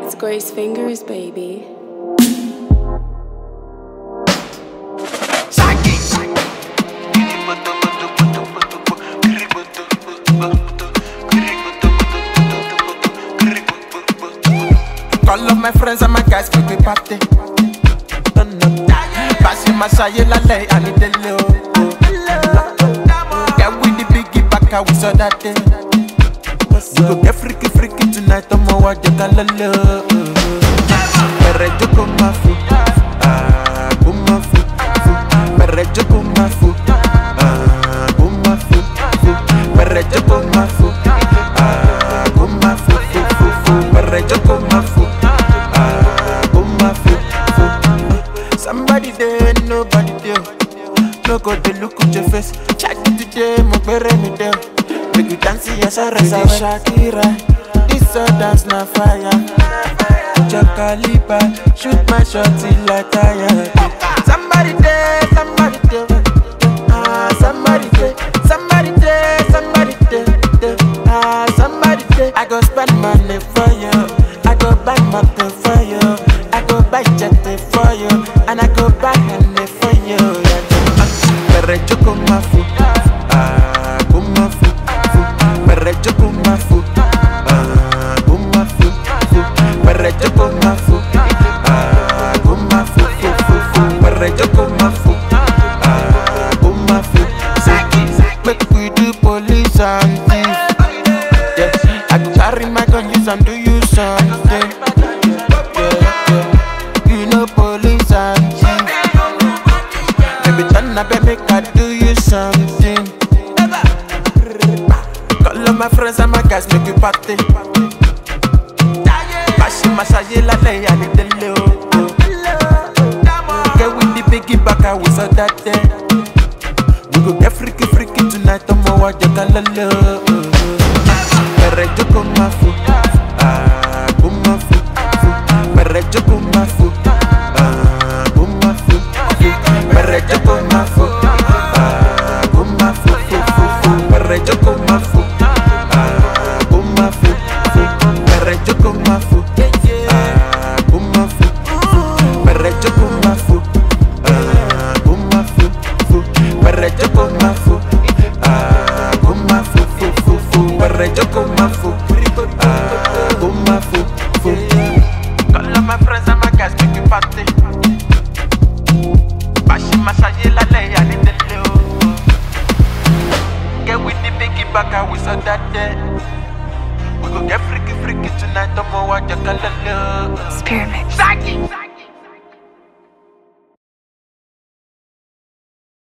It's Grace Fingers, baby. Call up my friends and my guys, make we party. Turn up. Passing my side, la lay, I need the low. Get with the biggie back, we saw that day. You go get freaky, freaky tonight, I'm a watch your color low. Mere joko mafu, ah, kumafu, fu. Mere joko mafu, ah, kumafu, fu. Mere joko mafu, ah, kumafu, fu, fu, fu. Mere joko mafu, ah, kumafu, fu. Somebody there, nobody there. No go dey look at your face. Check it today, mo bere mi there. Make you dance, yes, I rest. Shakira, this a dance na fire. Your caliber, shoot my shot till I tire. Somebody there, somebody there. Ah, somebody there, somebody there, somebody there. there. Ah, somebody there. I go spend money for you. I go buy motor for you. I go buy jet for you. And I go buy honey for you. Yeah. Mere joko mafu, ah, kumafu, fu. Mere joko mafu, ah, kumafu, fu. Mere joko mafu, ah, kumafu, fu, fu, fu. Mere joko mafu, ah, kumafu, fu. Make we do police and thief. Yeah, I go carry my gun, use and do you something. Yeah, yeah. You know police and thief. Baby, turn up and make I do you something. Call all my friends and my guys, make you party. Bashi massage la lay, I need the low. Get with the biggie back, I was on that day. We go get freaky, freaky tonight, I'm a watch your color low. Mere joko mafu, ah, kumafu, fu. Mere joko mafu, ah, kumafu, fu. Mere joko mafu, ah, kumafu, fu, fu, fu. Mere joko mafu, ah, kumafu, fu. Mere joko mafu, ah, kumafu, fu. Mere joko mafu, ah, kumafu, fu. Mere joko mafu, ah, kumafu, fu, fu, fu. Mere joko mafu, ah, kumafu, fu. Call all my friends and my guys, make you party. Bashi massage la lay, I need the low. Get with the biggie back, I was on that day. We go get freaky, freaky tonight, I'm a watch your color low. Spirit mix. Zaki!